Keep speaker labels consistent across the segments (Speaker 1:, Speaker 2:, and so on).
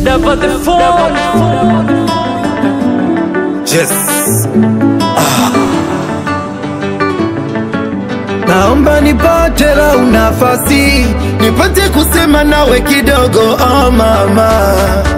Speaker 1: Double the phone.
Speaker 2: Yes. Naomba nipate lau nafasi nipate kusema nawe kidogo oh mama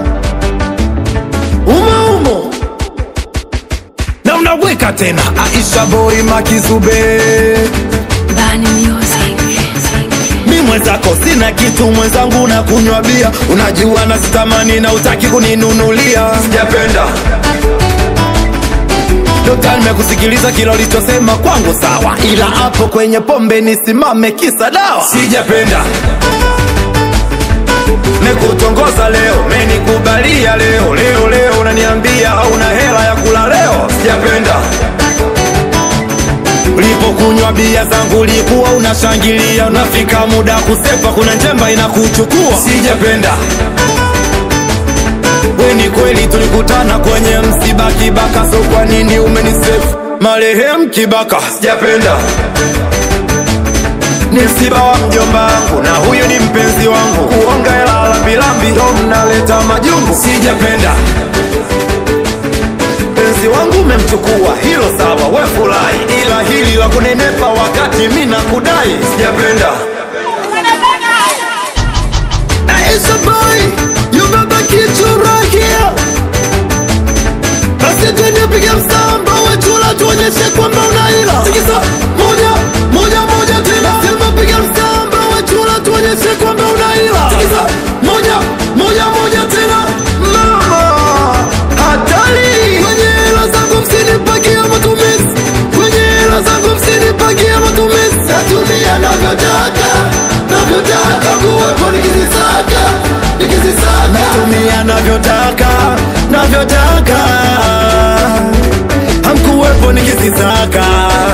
Speaker 2: umo umo na unaweka tena Aisha Boy Makizube
Speaker 3: Bani Music.
Speaker 2: mi mwenzako sina kitu mwenzangu na kunywa bia unajua na sitamani na utaki kuninunulia sijapenda Dokta, nimekusikiliza kila ulichosema kwangu sawa, ila hapo kwenye pombe nisimame kisa dawa. Sijapenda nikutongoza leo, menikubalia leo leo leo, unaniambia hauna hela ya kula leo. Sijapenda ulipokunywa bia zangu ulikuwa unashangilia, unafika muda kusepa, kuna njemba inakuchukua. Sijapenda we ni kweli tulikutana kwenye msiba Kibaka, so kwa nini umenisefu marehemu Kibaka? Sijapenda ni msiba wa mjomba wangu na huyu ni mpenzi wangu, kuonga hela lambilambi ndo mnaleta majungu. Sijapenda mpenzi wangu umemchukua, hilo sawa, we furahi, ila hili la kunenepa wakati mi nakudai, sijapenda Aisha boy, you baba kitu right here. Basi twende piga msamba wechula tuonyeshe kwamba unaila. Tikisa moja moja moja tena. Sema piga msamba wechula tuonyeshe kwamba unaila. Tikisa moja moja moja tena. Mama hatari. Kwenye hela zangu msinipakia matumizi. Kwenye hela zangu msinipakia matumizi. Natumia navyotaka navyotaka kuwepo nikizisaka nikizisaka. Natumia navyotaka navyotaka hamkuwepo nikizisaka